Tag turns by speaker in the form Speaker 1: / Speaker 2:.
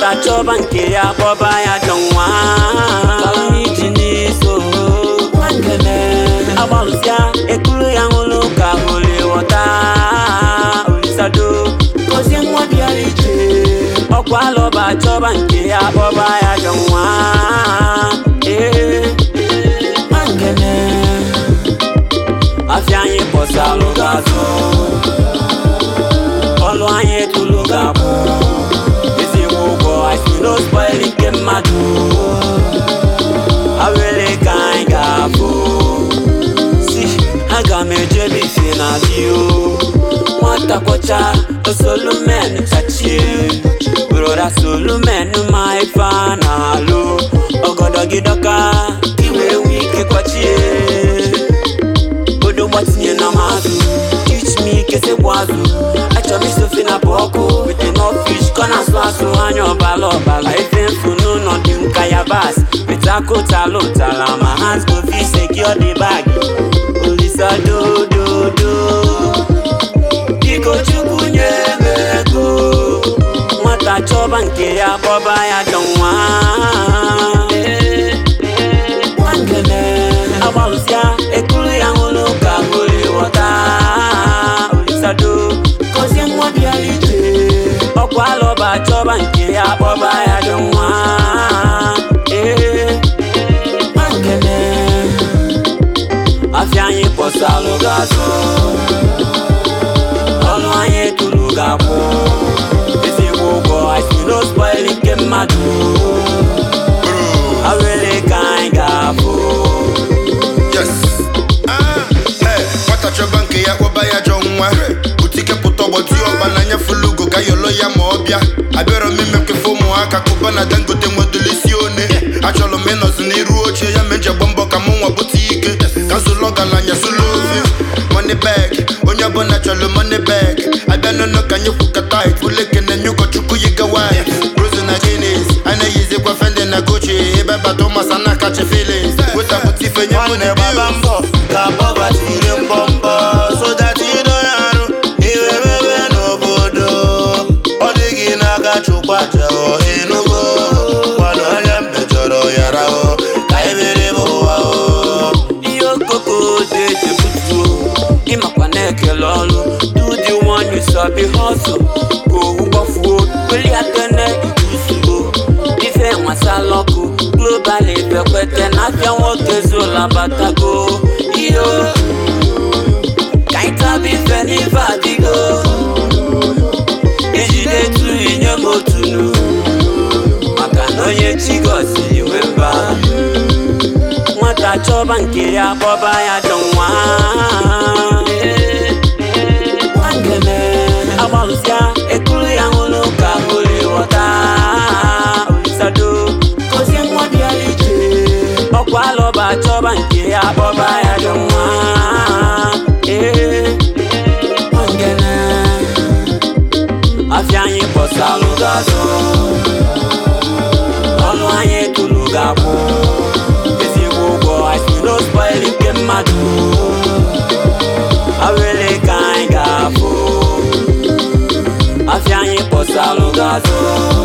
Speaker 1: nwata chọba nke ya kpọba ya jọ nwa iji n'iso nwangele agbalụsịa ekuru ya nwụrụ ka holi wọta olisado gozie nwa bịara ije ọkwa alọba chọba nke ya kpọba ya jọ nwa ee nwangele afịa anyị pọsalụ ga-azụ ọlụ anyị etulu ga-akwụ ezigbo ụgwọ asino spoil nke mmadụ awele ka anyị ga-abụ si aga m ejebe ife na bio nwata kwọcha osolumen chachie broda solumen ma ife a na-alụ ọgọdọ gị dọka iwe nwe ike kwachie odo gbatinye na mazụ teach me kese bụ azụ achọrọ isofe na bụ ọkụ with enough fish kọ na asụ asụ anya ọbala ọbala ife mfu n'ụlọ dị nka yabas with akụtala ụtala ma hands go fit secure the bag olisa dododo biko chukwu nye m ego nwata chọba nke ya kpọba ya jọ nwa nwangele agbalụsịa ekuru ya nwụrụ ka holi wọta olisado gozie nwa bịara ije ọkwa alọba chọba nke ya kpọba ya jọ nwa ee nwangele afịa anyị pọsalụ ga-azụ ọnụ anyị etulu ga-akwụ ezigbo ụgwọ asino spoil nke mmadụ awele ka anyị ga-abụ
Speaker 2: Yes. Ah, eh, nwata chọba nke ya kpọba ya jọ nwa butike pụta ọgbọtụ ọba na anya fulugo ka yọlọ ya ma ọ bịa abịarọ m ime kefe ụmụaka kụba na dangote nwedolo isi one achọrọ m ịnọzi n'iru oche ya meje gba mbọ ka mụ nwa bute ike ka nzụlọ ọgaranya sụlọ ofe money bag onye ọbụla chọrọ money bag abịa n'ụlọ ka anyị kwukata ifuleke na enye ụkọchukwu yi gawa rose na jenis a na-eyizikwa fende na gochi ebe bata ụmasa na akachi feelings wetapụta ife nye mụ na
Speaker 3: gbaba mbọ ka pọvati ire mbọmbọ so that you don't arụ iwe mebe n'obodo ọ dịghị n'aka chukwu aja enugo kwana onye mbejọrọ yara o ka ebere m ụwa o
Speaker 1: ihe okoko dị eji butuo ịmakwa na-ekele ọlụ do the one you sabi hustle ka owu gbafuo weli akene ikusuo ife nwasala ọkụ global ifekwete na afịa nwoke zolabatago iyo ka anyị taba ife n'ife adịgo ijide tu inye m otunu maka na onye chi gọziri nwe mba nwata chọba nke ya kpọba ya jọ nwa nwangele agbalụsịa ekuru ya nwụrụ ka holi wọta olisado gozie nwa bịara ije ọkwa alọba chọba nke ya kpọba ya jọ nwa ee nwangele afịa anyị pọsalụ ga-azụ ọnụ anyị etulu ga-akwụ ezigbo ụgwọ asino spoil nke mmadụ awele ka anyị ga-afụ afịa anyị pọsalụ ga-azụ